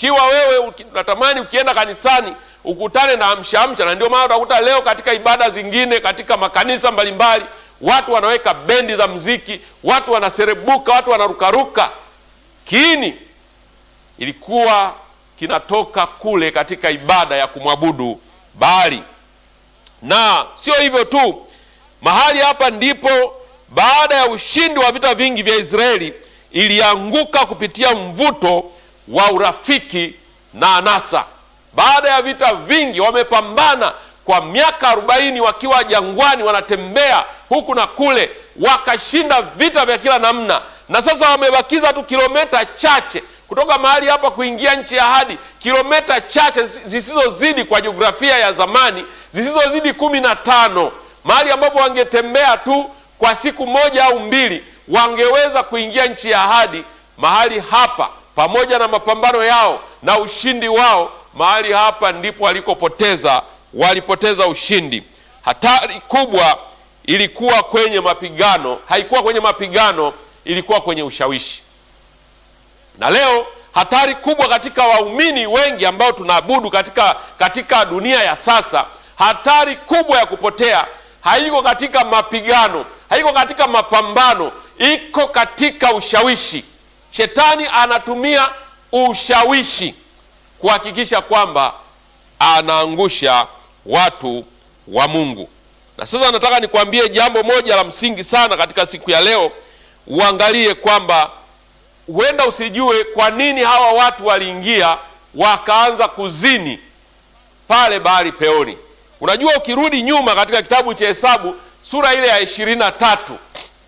ikiwa wewe unatamani ukienda kanisani ukutane na amshaamsha, na ndio maana utakuta leo katika ibada zingine katika makanisa mbalimbali watu wanaweka bendi za mziki, watu wanaserebuka, watu wanarukaruka. Kiini ilikuwa kinatoka kule katika ibada ya kumwabudu Baali. Na sio hivyo tu, mahali hapa ndipo baada ya ushindi wa vita vingi vya Israeli ilianguka kupitia mvuto wa urafiki na anasa. Baada ya vita vingi, wamepambana kwa miaka arobaini wakiwa jangwani, wanatembea huku na kule, wakashinda vita vya kila namna, na sasa wamebakiza tu kilomita chache kutoka mahali hapa kuingia nchi ya ahadi, kilomita chache zisizozidi kwa jiografia ya zamani, zisizozidi kumi na tano, mahali ambapo wangetembea tu kwa siku moja au mbili wangeweza kuingia nchi ya ahadi. Mahali hapa pamoja na mapambano yao na ushindi wao, mahali hapa ndipo walikopoteza, walipoteza ushindi. Hatari kubwa ilikuwa kwenye mapigano, haikuwa kwenye mapigano, ilikuwa kwenye ushawishi. Na leo hatari kubwa katika waumini wengi ambao tunaabudu katika, katika dunia ya sasa, hatari kubwa ya kupotea haiko katika mapigano, haiko katika mapambano, iko katika ushawishi. Shetani anatumia ushawishi kuhakikisha kwamba anaangusha watu wa Mungu. Na sasa nataka nikwambie jambo moja la msingi sana katika siku ya leo, uangalie kwamba huenda usijue kwa nini hawa watu waliingia wakaanza kuzini pale Baali Peori. Unajua, ukirudi nyuma katika kitabu cha Hesabu sura ile ya ishirini na tatu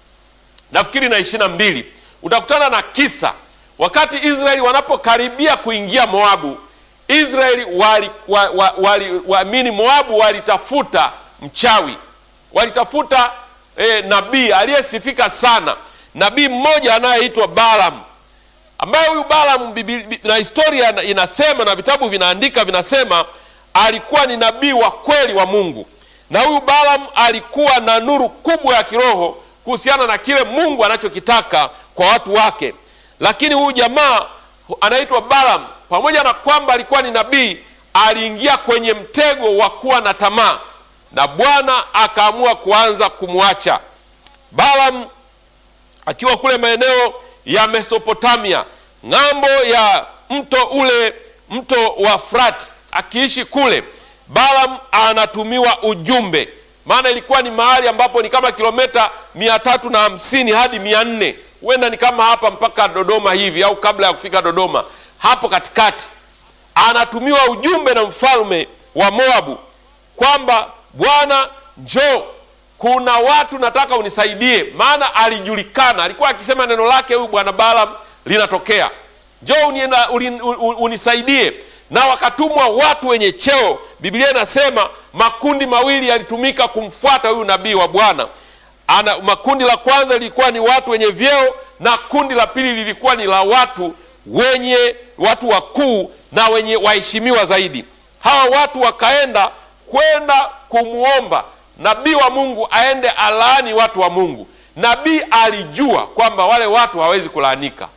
nafikiri na ishirini na mbili utakutana na kisa wakati Israeli wanapokaribia kuingia Moabu. Israeli wali, wa, wa, wali, waamini Moabu walitafuta mchawi, walitafuta eh, nabii aliyesifika sana, nabii mmoja anayeitwa Balaam, ambaye huyu Balaam na historia inasema na vitabu vinaandika vinasema alikuwa ni nabii wa kweli wa Mungu, na huyu Balaam alikuwa na nuru kubwa ya kiroho kuhusiana na kile Mungu anachokitaka kwa watu wake. Lakini huyu jamaa anaitwa Balaam, pamoja na kwamba alikuwa ni nabii, aliingia kwenye mtego wa kuwa na tamaa, na Bwana akaamua kuanza kumwacha Balaam akiwa kule maeneo ya Mesopotamia, ng'ambo ya mto ule, mto wa Frati akiishi kule, Balaam anatumiwa ujumbe, maana ilikuwa ni mahali ambapo ni kama kilomita mia tatu na hamsini hadi mia nne huenda ni kama hapa mpaka Dodoma hivi, au kabla ya kufika Dodoma, hapo katikati. Anatumiwa ujumbe na mfalme wa Moabu kwamba Bwana, njoo, kuna watu nataka unisaidie. Maana alijulikana, alikuwa akisema neno lake huyu bwana Balaam linatokea, njoo unisaidie na wakatumwa watu wenye cheo. Biblia inasema makundi mawili yalitumika kumfuata huyu nabii wa Bwana. Ana makundi la kwanza lilikuwa ni watu wenye vyeo na kundi la pili lilikuwa ni la watu wenye watu wakuu na wenye waheshimiwa zaidi. Hawa watu wakaenda kwenda kumwomba nabii wa Mungu aende alaani watu wa Mungu. Nabii alijua kwamba wale watu hawezi kulaanika,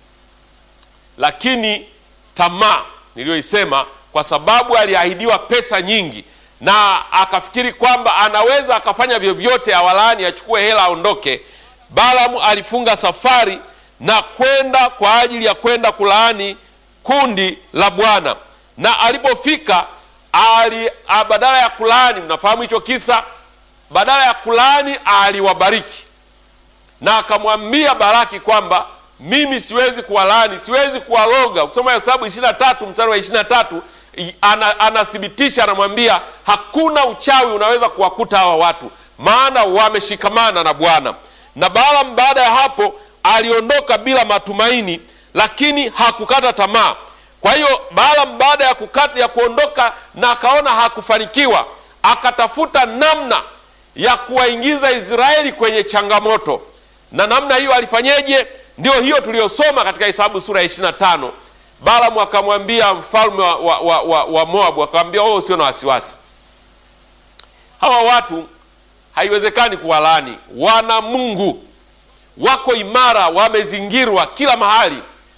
lakini tamaa niliyoisema kwa sababu aliahidiwa pesa nyingi na akafikiri kwamba anaweza akafanya vyovyote awalaani, achukue hela aondoke. Balaam alifunga safari na kwenda kwa ajili ya kwenda kulaani kundi la Bwana, na alipofika ali, badala ya kulaani, mnafahamu hicho kisa, badala ya kulaani aliwabariki na akamwambia Baraki kwamba mimi siwezi kuwalaani, siwezi kuwaloga. Ukisoma Hesabu ishirini na tatu mstari wa ishirini na tatu ana, anathibitisha anamwambia, hakuna uchawi unaweza kuwakuta hawa watu, maana wameshikamana na Bwana. Na Balaam baada ya hapo aliondoka bila matumaini, lakini hakukata tamaa. Kwa hiyo Balaam baada ya kukata, ya kuondoka na akaona hakufanikiwa, akatafuta namna ya kuwaingiza Israeli kwenye changamoto, na namna hiyo alifanyeje? Ndio hiyo tuliyosoma katika Hesabu sura ya ishirini na tano. Balaam akamwambia mfalme wa, wa, wa, wa, wa Moabu akamwambia, oh, usio na wasiwasi, hawa watu haiwezekani kuwalaani, wana Mungu, wako imara, wamezingirwa kila mahali,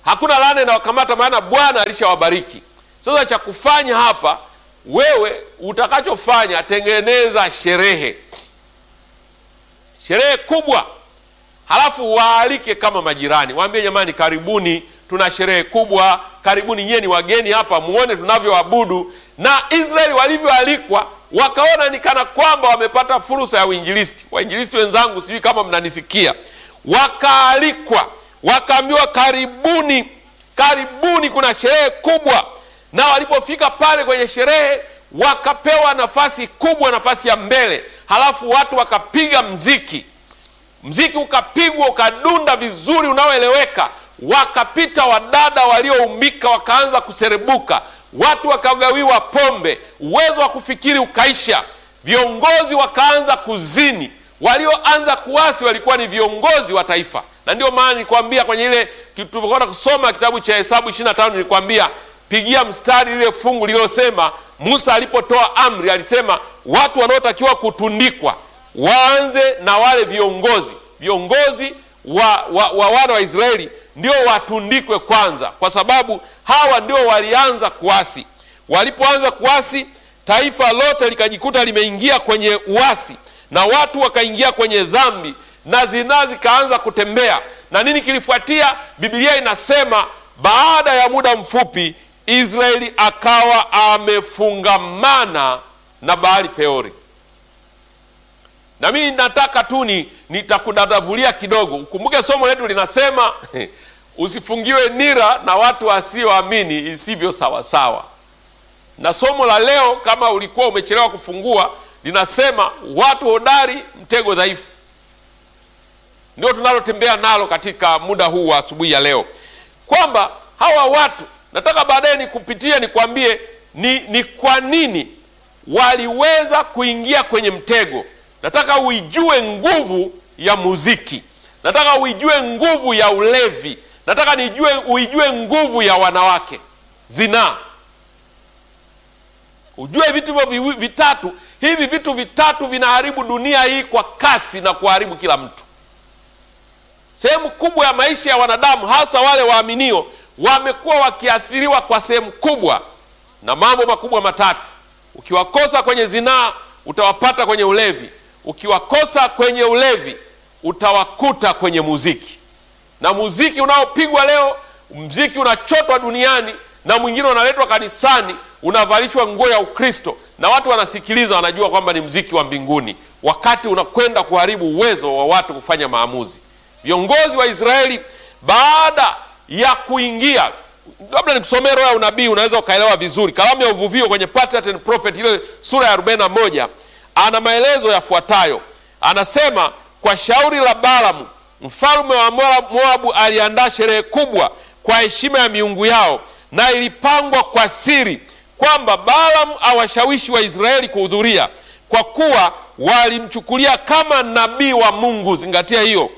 hakuna laana inawakamata, maana Bwana alishawabariki. Sasa cha kufanya hapa, wewe utakachofanya, tengeneza sherehe, sherehe kubwa, halafu waalike kama majirani, waambie jamani, karibuni, tuna sherehe kubwa, karibuni nyie ni wageni hapa, muone tunavyoabudu. Na Israeli walivyoalikwa wakaona ni kana kwamba wamepata fursa ya uinjilisti. Wainjilisti wenzangu, sijui kama mnanisikia, wakaalikwa, wakaambiwa karibuni, karibuni, kuna sherehe kubwa. Na walipofika pale kwenye sherehe, wakapewa nafasi kubwa, nafasi ya mbele, halafu watu wakapiga mziki, mziki ukapigwa, ukadunda vizuri, unaoeleweka. Wakapita wadada walioumbika, wakaanza kuserebuka watu wakagawiwa pombe, uwezo wa kufikiri ukaisha, viongozi wakaanza kuzini. Walioanza kuasi walikuwa ni viongozi wa taifa, na ndio maana nilikwambia kwenye ile tulivyokwenda kusoma kitabu cha Hesabu 25 nilikwambia pigia mstari lile fungu lililosema Musa alipotoa amri alisema watu wanaotakiwa kutundikwa waanze na wale viongozi viongozi wa, wa, wa wana wa Israeli ndio watundikwe kwanza, kwa sababu hawa ndio walianza kuasi. Walipoanza kuasi, taifa lote likajikuta limeingia kwenye uasi, na watu wakaingia kwenye dhambi na zinaa zikaanza kutembea. Na nini kilifuatia? Biblia inasema baada ya muda mfupi Israeli akawa amefungamana na Baali Peori. Na mimi nataka tu ni nitakudadavulia kidogo. Ukumbuke somo letu linasema usifungiwe nira na watu wasioamini isivyo sawasawa. Na somo la leo, kama ulikuwa umechelewa kufungua, linasema watu hodari, mtego dhaifu. Ndio tunalotembea nalo katika muda huu wa asubuhi ya leo, kwamba hawa watu, nataka baadaye nikupitie, nikwambie ni, ni kwa nini waliweza kuingia kwenye mtego. Nataka uijue nguvu ya muziki, nataka uijue nguvu ya ulevi, nataka nijue uijue nguvu ya wanawake, zinaa. Ujue vitu hivyo vitatu. Hivi vitu vitatu vinaharibu dunia hii kwa kasi na kuharibu kila mtu. Sehemu kubwa ya maisha ya wanadamu, hasa wale waaminio, wamekuwa wakiathiriwa kwa sehemu kubwa na mambo makubwa matatu. Ukiwakosa kwenye zinaa, utawapata kwenye ulevi. Ukiwakosa kwenye ulevi, utawakuta kwenye muziki. Na muziki unaopigwa leo, muziki unachotwa duniani na mwingine unaletwa kanisani, unavalishwa nguo ya Ukristo na watu wanasikiliza, wanajua kwamba ni muziki wa mbinguni, wakati unakwenda kuharibu uwezo wa watu kufanya maamuzi. Viongozi wa Israeli baada ya kuingia, labda nikusomee roho ya unabii, unaweza ukaelewa vizuri. Kalamu ya uvuvio kwenye Patriarch and Prophet, ile sura ya 41 ana maelezo yafuatayo. Anasema, kwa shauri la Balamu mfalme wa Moabu aliandaa sherehe kubwa kwa heshima ya miungu yao, na ilipangwa kwa siri kwamba Balamu awashawishi Waisraeli kuhudhuria, kwa kuwa walimchukulia kama nabii wa Mungu. Zingatia hiyo,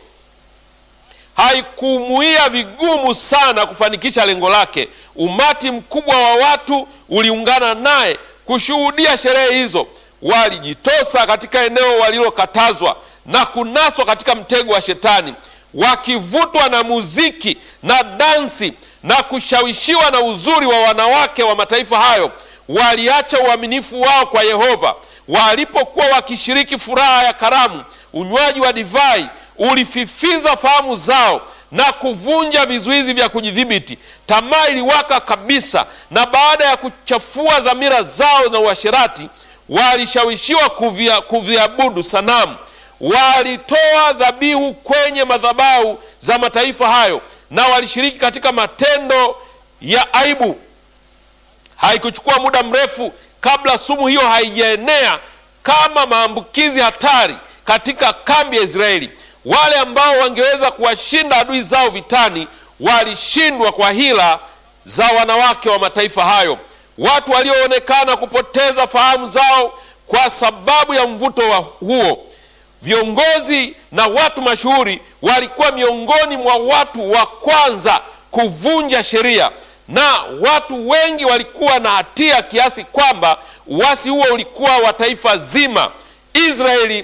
haikumuia vigumu sana kufanikisha lengo lake. Umati mkubwa wa watu uliungana naye kushuhudia sherehe hizo. Walijitosa katika eneo walilokatazwa na kunaswa katika mtego wa Shetani, wakivutwa na muziki na dansi na kushawishiwa na uzuri wa wanawake wa mataifa hayo. Waliacha uaminifu wao kwa Yehova. Walipokuwa wakishiriki furaha ya karamu, unywaji wa divai ulififiza fahamu zao na kuvunja vizuizi vya kujidhibiti. Tamaa iliwaka kabisa, na baada ya kuchafua dhamira zao na uasherati, walishawishiwa kuvia, kuviabudu sanamu. Walitoa dhabihu kwenye madhabahu za mataifa hayo na walishiriki katika matendo ya aibu. Haikuchukua muda mrefu kabla sumu hiyo haijaenea kama maambukizi hatari katika kambi ya Israeli. Wale ambao wangeweza kuwashinda adui zao vitani walishindwa kwa hila za wanawake wa mataifa hayo, watu walioonekana kupoteza fahamu zao kwa sababu ya mvuto wa huo. Viongozi na watu mashuhuri walikuwa miongoni mwa watu wa kwanza kuvunja sheria, na watu wengi walikuwa na hatia kiasi kwamba uasi huo ulikuwa wa taifa zima. Israeli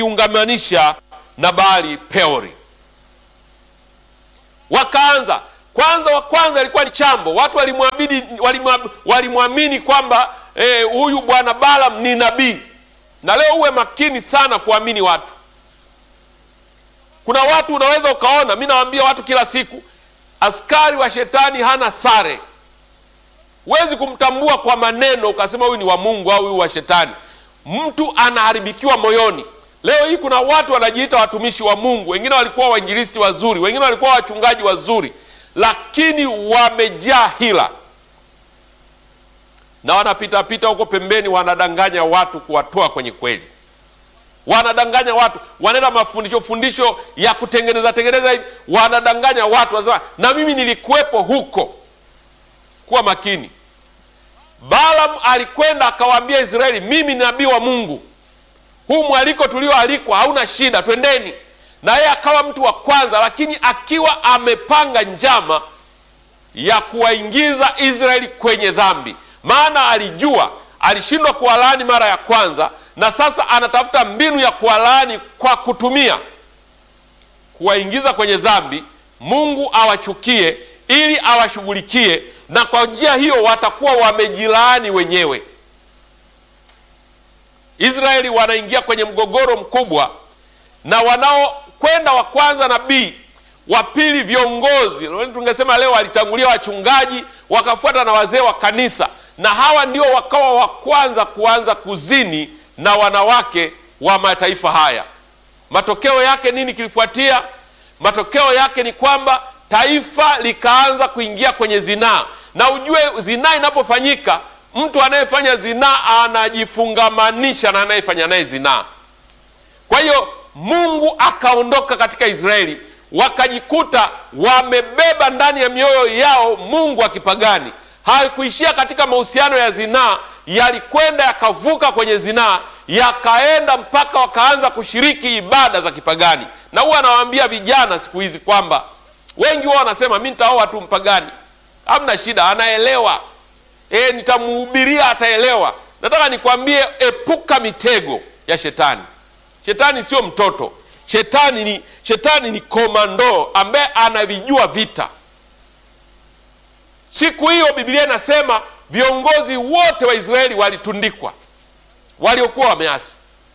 ilijiungamanisha na Baali Peori, wakaanza Kwanza wa kwanza ilikuwa ni chambo, watu walimwamini walimwa- walimwamini kwamba eh, huyu bwana Balaam ni nabii. Na leo uwe makini sana kuamini watu. Kuna watu unaweza ukaona, mi nawaambia watu kila siku, askari wa shetani hana sare. Huwezi kumtambua kwa maneno ukasema huyu ni wa Mungu au huyu wa shetani. Mtu anaharibikiwa moyoni. Leo hii kuna watu wanajiita watumishi wa Mungu, wengine walikuwa wainjilisti wazuri, wengine walikuwa wachungaji wazuri, lakini wamejaa hila na wanapitapita huko pembeni, wanadanganya watu kuwatoa kwenye kweli, wanadanganya watu, wanaenda mafundisho fundisho ya kutengeneza tengeneza hivi, wanadanganya watu, wanasema na mimi nilikuwepo huko. Kuwa makini. Balaam alikwenda akawaambia Israeli, mimi ni nabii wa Mungu, huu mwaliko tulioalikwa hauna shida, twendeni. Na yeye akawa mtu wa kwanza, lakini akiwa amepanga njama ya kuwaingiza Israeli kwenye dhambi, maana alijua alishindwa kuwalaani mara ya kwanza, na sasa anatafuta mbinu ya kuwalaani kwa kutumia kuwaingiza kwenye dhambi, Mungu awachukie ili awashughulikie, na kwa njia hiyo watakuwa wamejilaani wenyewe. Israeli wanaingia kwenye mgogoro mkubwa, na wanaokwenda wa kwanza nabii, wa pili viongozi. Tungesema leo walitangulia wachungaji, wakafuata na wazee wa kanisa, na hawa ndio wakawa wa kwanza kuanza kuzini na wanawake wa mataifa haya. Matokeo yake nini kilifuatia? Matokeo yake ni kwamba taifa likaanza kuingia kwenye zinaa, na ujue zinaa inapofanyika, mtu anayefanya zinaa anajifungamanisha na anayefanya naye zinaa. Kwa hiyo Mungu akaondoka katika Israeli, wakajikuta wamebeba ndani ya mioyo yao mungu wa kipagani. Haikuishia katika mahusiano ya zinaa, yalikwenda yakavuka kwenye zinaa, yakaenda mpaka wakaanza kushiriki ibada za kipagani. Na huwa anawaambia vijana siku hizi kwamba wengi wao wanasema mi nitaoa tu mpagani, hamna shida, anaelewa e, nitamuhubiria ataelewa. Nataka nikwambie, epuka mitego ya shetani. Shetani sio mtoto. Shetani ni shetani ni komando ambaye anavijua vita. Siku hiyo Biblia inasema viongozi wote wa Israeli walitundikwa, waliokuwa wameasi.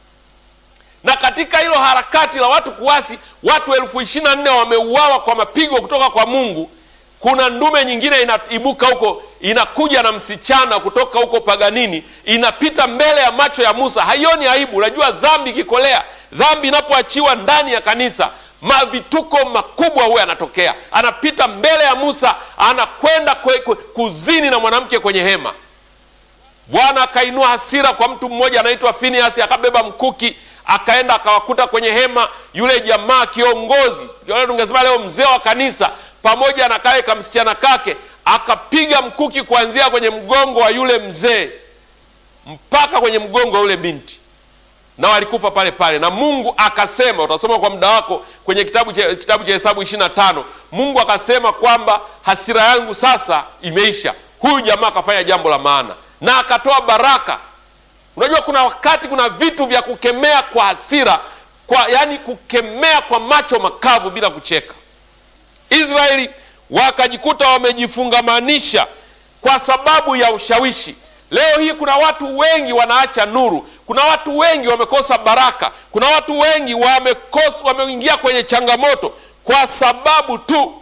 Na katika hilo harakati la watu kuasi, watu elfu ishirini na nne wameuawa kwa mapigo kutoka kwa Mungu. Kuna ndume nyingine inaibuka huko, inakuja na msichana kutoka huko paganini, inapita mbele ya macho ya Musa, haioni aibu. Unajua dhambi ikikolea, dhambi inapoachiwa ndani ya kanisa, mavituko makubwa huwa yanatokea. Anapita mbele ya Musa, anakwenda kuzini na mwanamke kwenye hema. Bwana akainua hasira kwa mtu mmoja anaitwa Finiasi, akabeba mkuki akaenda akawakuta kwenye hema yule jamaa kiongozi, tungesema leo mzee wa kanisa, pamoja na kale kamsichana kake, akapiga mkuki kuanzia kwenye mgongo wa yule mzee mpaka kwenye mgongo wa yule binti, na walikufa pale pale. Na Mungu akasema, utasoma kwa muda wako kwenye kitabu cha kitabu cha Hesabu ishirini na tano. Mungu akasema kwamba hasira yangu sasa imeisha. Huyu jamaa akafanya jambo la maana na akatoa baraka. Unajua, kuna wakati kuna vitu vya kukemea kwa hasira kwa, yani kukemea kwa macho makavu bila kucheka. Israeli wakajikuta wamejifungamanisha kwa sababu ya ushawishi. Leo hii kuna watu wengi wanaacha nuru, kuna watu wengi wamekosa baraka, kuna watu wengi wamekosa, wameingia kwenye changamoto kwa sababu tu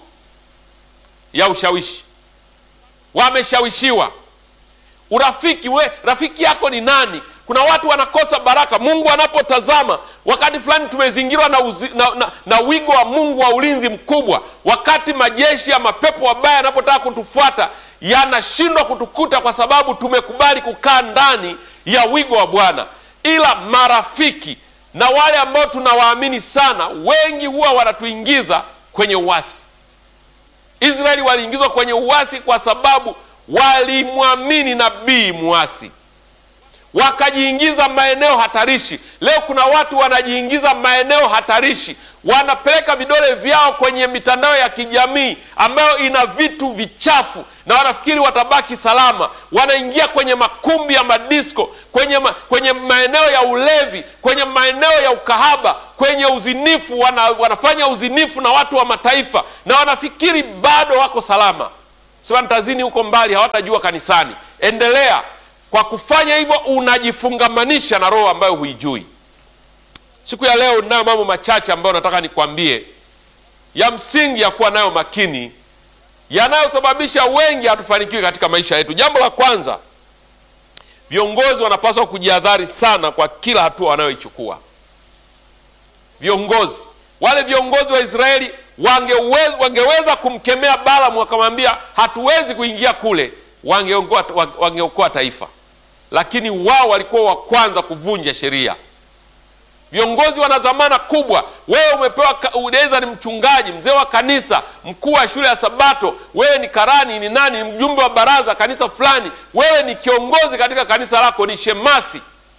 ya ushawishi. Wameshawishiwa. Urafiki we, rafiki yako ni nani? Kuna watu wanakosa baraka. Mungu anapotazama wakati fulani tumezingirwa na, uzi, na, na, na wigo wa Mungu wa ulinzi mkubwa. Wakati majeshi ya mapepo wabaya yanapotaka kutufuata yanashindwa kutukuta kwa sababu tumekubali kukaa ndani ya wigo wa Bwana. Ila marafiki na wale ambao tunawaamini sana, wengi huwa wanatuingiza kwenye uasi. Israeli waliingizwa kwenye uasi kwa sababu walimwamini nabii muasi, wakajiingiza maeneo hatarishi. Leo kuna watu wanajiingiza maeneo hatarishi, wanapeleka vidole vyao kwenye mitandao ya kijamii ambayo ina vitu vichafu na wanafikiri watabaki salama. Wanaingia kwenye makumbi ya madisko, kwenye, ma, kwenye maeneo ya ulevi, kwenye maeneo ya ukahaba, kwenye uzinifu. Wana, wanafanya uzinifu na watu wa mataifa na wanafikiri bado wako salama. Sasa nitazini huko mbali, hawatajua kanisani. Endelea kwa kufanya hivyo, unajifungamanisha na roho ambayo huijui. Siku ya leo ninayo mambo machache ambayo nataka nikwambie ya msingi ya kuwa nayo makini, yanayosababisha wengi hatufanikiwi katika maisha yetu. Jambo la kwanza, viongozi wanapaswa kujihadhari sana kwa kila hatua wanayoichukua. Viongozi wale viongozi wa Israeli wangeweza, wangeweza kumkemea Balaamu wakamwambia hatuwezi kuingia kule, wangeokoa wangeokoa taifa, lakini wao walikuwa wa kwanza kuvunja sheria. Viongozi wana dhamana kubwa. Wewe umepewa, unaweza ni mchungaji, mzee wa kanisa, mkuu wa shule ya Sabato, wewe ni karani, ni nani, ni mjumbe wa baraza kanisa fulani, wewe ni kiongozi katika kanisa lako, ni shemasi.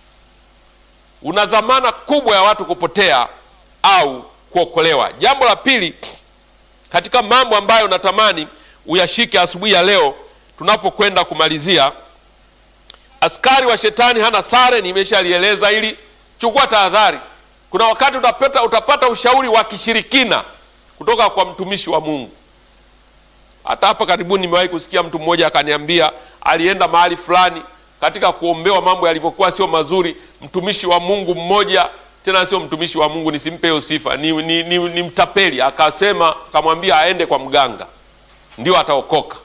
Una dhamana kubwa ya watu kupotea au kuokolewa. Jambo la pili katika mambo ambayo natamani uyashike asubuhi ya leo tunapokwenda kumalizia, askari wa shetani hana sare. Nimeshalieleza hili Chukua tahadhari. Kuna wakati utapata, utapata ushauri wa kishirikina kutoka kwa mtumishi wa Mungu. Hata hapa karibuni nimewahi kusikia mtu mmoja akaniambia alienda mahali fulani katika kuombewa, mambo yalivyokuwa sio mazuri. Mtumishi wa Mungu mmoja, tena sio mtumishi wa Mungu, nisimpe hiyo sifa, ni, ni, ni, ni mtapeli, akasema akamwambia aende kwa mganga ndio ataokoka.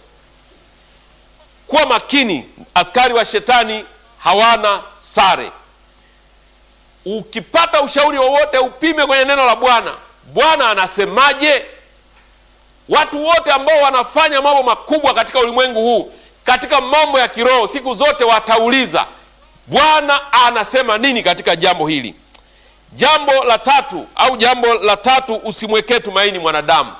Kuwa makini, askari wa shetani hawana sare. Ukipata ushauri wowote upime kwenye neno la Bwana. Bwana anasemaje? Watu wote ambao wanafanya mambo makubwa katika ulimwengu huu, katika mambo ya kiroho, siku zote watauliza Bwana anasema nini katika jambo hili. Jambo la tatu au jambo la tatu, usimwekee tumaini mwanadamu.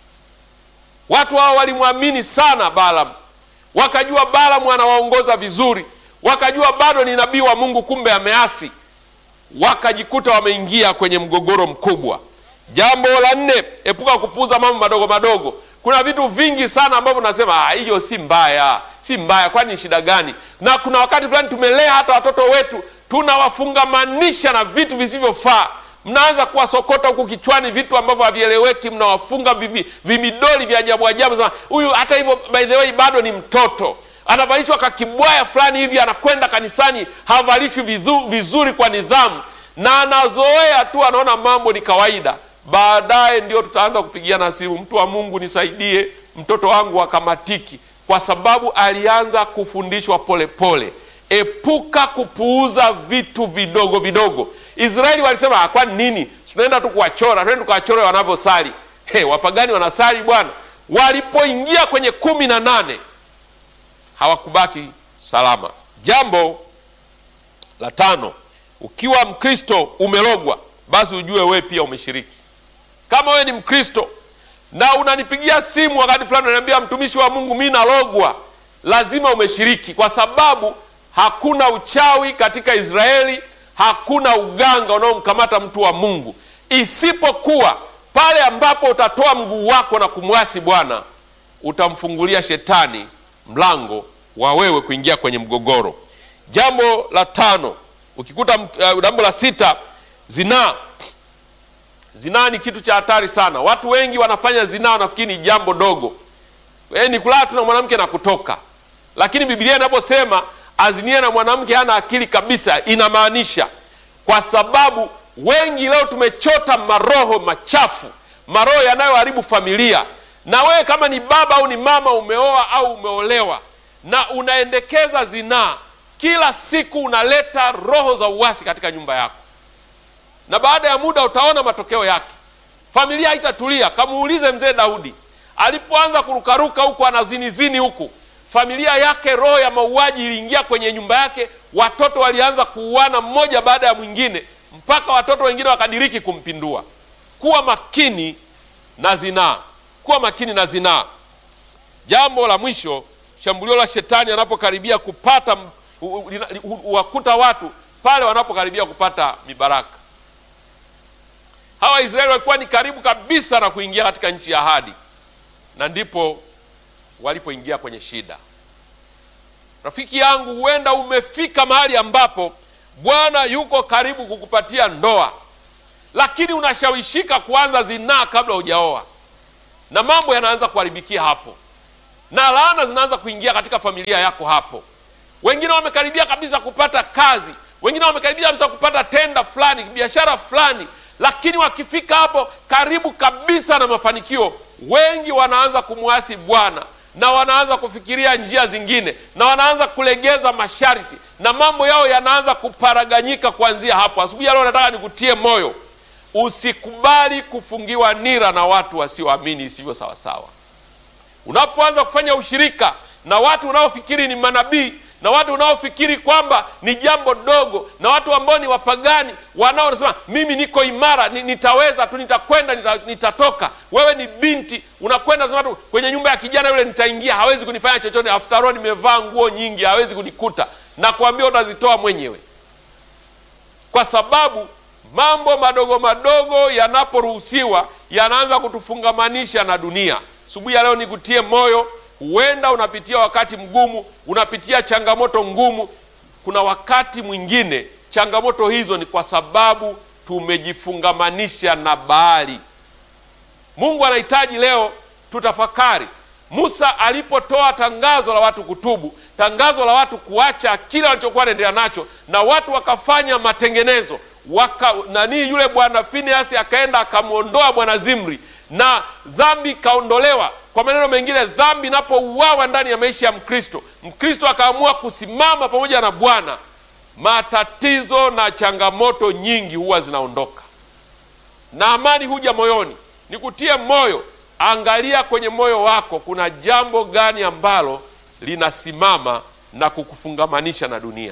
Watu hao walimwamini sana Balaamu, wakajua Balaamu anawaongoza vizuri, wakajua bado ni nabii wa Mungu, kumbe ameasi wakajikuta wameingia kwenye mgogoro mkubwa. Jambo la nne, epuka kupuuza mambo madogo madogo. Kuna vitu vingi sana ambavyo nasema hiyo si mbaya, si mbaya, kwani ni shida gani? Na kuna wakati fulani tumelea hata watoto wetu tunawafungamanisha na vitu visivyofaa. Mnaanza kuwasokota huku kichwani vitu ambavyo havieleweki, mnawafunga vimidoli vya ajabu ajabu. Huyu hata hivyo, by the way, bado ni mtoto anavalishwa kakibwaya fulani hivi, anakwenda kanisani, havalishwi vizuri kwa nidhamu, na anazoea tu, anaona mambo ni kawaida. Baadaye ndio tutaanza kupigiana simu, mtu wa Mungu nisaidie, mtoto wangu akamatiki, kwa sababu alianza kufundishwa polepole. Epuka kupuuza vitu vidogo vidogo. Israeli walisema kwani nini, tunaenda tu kuwachora, tuende tukawachore wanavyosali. Hey, wapagani wanasali bwana. Walipoingia kwenye kumi na nane hawakubaki salama. Jambo la tano, ukiwa Mkristo umelogwa, basi ujue wewe pia umeshiriki. Kama wewe ni Mkristo na unanipigia simu wakati fulani unaniambia mtumishi wa Mungu, mimi nalogwa, lazima umeshiriki, kwa sababu hakuna uchawi katika Israeli, hakuna uganga unaomkamata mtu wa Mungu, isipokuwa pale ambapo utatoa mguu wako na kumwasi Bwana, utamfungulia shetani mlango wa wewe kuingia kwenye mgogoro. Jambo la tano, ukikuta uh, jambo la sita, zinaa. Zinaa ni kitu cha hatari sana. Watu wengi wanafanya zinaa, wanafikiri ni jambo dogo, e, ni kulala tu na mwanamke na kutoka. Lakini Biblia inaposema azinie na mwanamke hana akili kabisa, inamaanisha kwa sababu wengi leo tumechota maroho machafu, maroho yanayoharibu familia na wewe kama ni baba au ni mama, umeoa au umeolewa na unaendekeza zinaa, kila siku unaleta roho za uasi katika nyumba yako, na baada ya muda utaona matokeo yake. Familia haitatulia. Kamuulize mzee Daudi alipoanza kurukaruka huku anazinizini huku, familia yake, roho ya mauaji iliingia kwenye nyumba yake, watoto walianza kuuana mmoja baada ya mwingine, mpaka watoto wengine wakadiriki kumpindua. Kuwa makini na zinaa kuwa makini na zinaa. Jambo la mwisho, shambulio la shetani anapokaribia kupata huwakuta watu pale wanapokaribia kupata mibaraka. Hawa Waisraeli walikuwa ni karibu kabisa na kuingia katika nchi ya ahadi, na ndipo walipoingia kwenye shida. Rafiki yangu, huenda umefika mahali ambapo Bwana yuko karibu kukupatia ndoa, lakini unashawishika kuanza zinaa kabla hujaoa, na mambo yanaanza kuharibikia hapo, na laana zinaanza kuingia katika familia yako hapo. Wengine wamekaribia kabisa kupata kazi, wengine wamekaribia kabisa kupata tenda fulani, biashara fulani, lakini wakifika hapo karibu kabisa na mafanikio, wengi wanaanza kumwasi Bwana na wanaanza kufikiria njia zingine na wanaanza kulegeza masharti na mambo yao yanaanza kuparaganyika kuanzia hapo. Asubuhi ya leo nataka nikutie moyo, usikubali kufungiwa nira na watu wasioamini isivyo sawasawa. Unapoanza kufanya ushirika na watu unaofikiri ni manabii na watu unaofikiri kwamba ni jambo dogo na watu ambao ni wapagani wanaosema mimi niko imara, nitaweza tu, nitakwenda, nita, nitatoka. Wewe ni binti unakwenda unasema tu kwenye nyumba ya kijana yule nitaingia, hawezi kunifanya chochote, after all nimevaa nguo nyingi, hawezi kunikuta. Na kuambia utazitoa mwenyewe, kwa sababu mambo madogo madogo yanaporuhusiwa yanaanza kutufungamanisha na dunia. Asubuhi ya leo nikutie moyo Huenda unapitia wakati mgumu, unapitia changamoto ngumu. Kuna wakati mwingine changamoto hizo ni kwa sababu tumejifungamanisha na Baali. Mungu anahitaji leo tutafakari. Musa alipotoa tangazo la watu kutubu, tangazo la watu kuacha kile walichokuwa wanaendelea nacho, na watu wakafanya matengenezo waka, nani yule bwana Finehasi akaenda akamwondoa bwana Zimri na dhambi ikaondolewa. Kwa maneno mengine, dhambi inapouawa ndani ya maisha ya Mkristo, Mkristo akaamua kusimama pamoja na Bwana, matatizo na changamoto nyingi huwa zinaondoka na amani huja moyoni. Nikutie moyo, angalia kwenye moyo wako, kuna jambo gani ambalo linasimama na kukufungamanisha na dunia?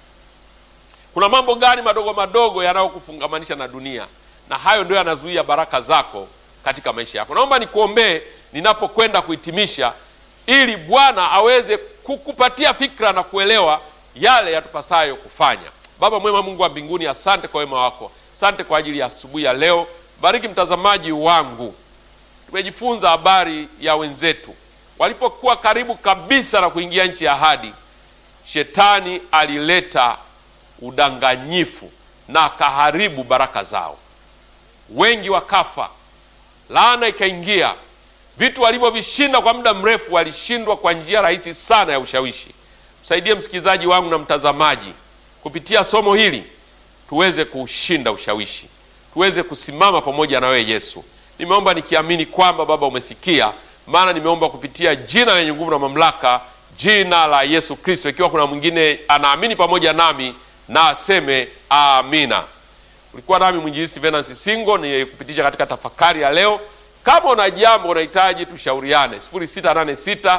Kuna mambo gani madogo madogo yanayokufungamanisha na dunia? Na hayo ndio yanazuia baraka zako katika maisha yako. Naomba nikuombee ninapokwenda kuhitimisha, ili Bwana aweze kukupatia fikra na kuelewa yale yatupasayo kufanya. Baba mwema, Mungu wa mbinguni, asante kwa wema wako, asante kwa ajili ya asubuhi ya leo. Bariki mtazamaji wangu. Tumejifunza habari ya wenzetu walipokuwa karibu kabisa na kuingia nchi ya ahadi, shetani alileta udanganyifu na akaharibu baraka zao, wengi wakafa, laana ikaingia. Vitu walivyovishinda kwa muda mrefu walishindwa kwa njia rahisi sana ya ushawishi. Msaidie msikilizaji wangu na mtazamaji, kupitia somo hili tuweze kuushinda ushawishi, tuweze kusimama pamoja na wewe Yesu. Nimeomba nikiamini kwamba Baba umesikia, maana nimeomba kupitia jina lenye nguvu na mamlaka, jina la Yesu Kristo. Ikiwa kuna mwingine anaamini pamoja nami na aseme amina. Ulikuwa nami mwinjilisi Venansi Singo ni kupitisha katika tafakari ya leo. Kama una jambo unahitaji tushauriane, 0686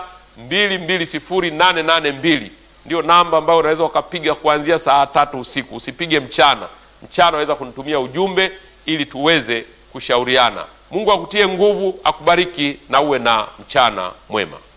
220882 ndio namba ambayo unaweza ukapiga kuanzia saa tatu usiku. Usipige mchana, mchana unaweza kunitumia ujumbe ili tuweze kushauriana. Mungu akutie nguvu, akubariki na uwe na mchana mwema.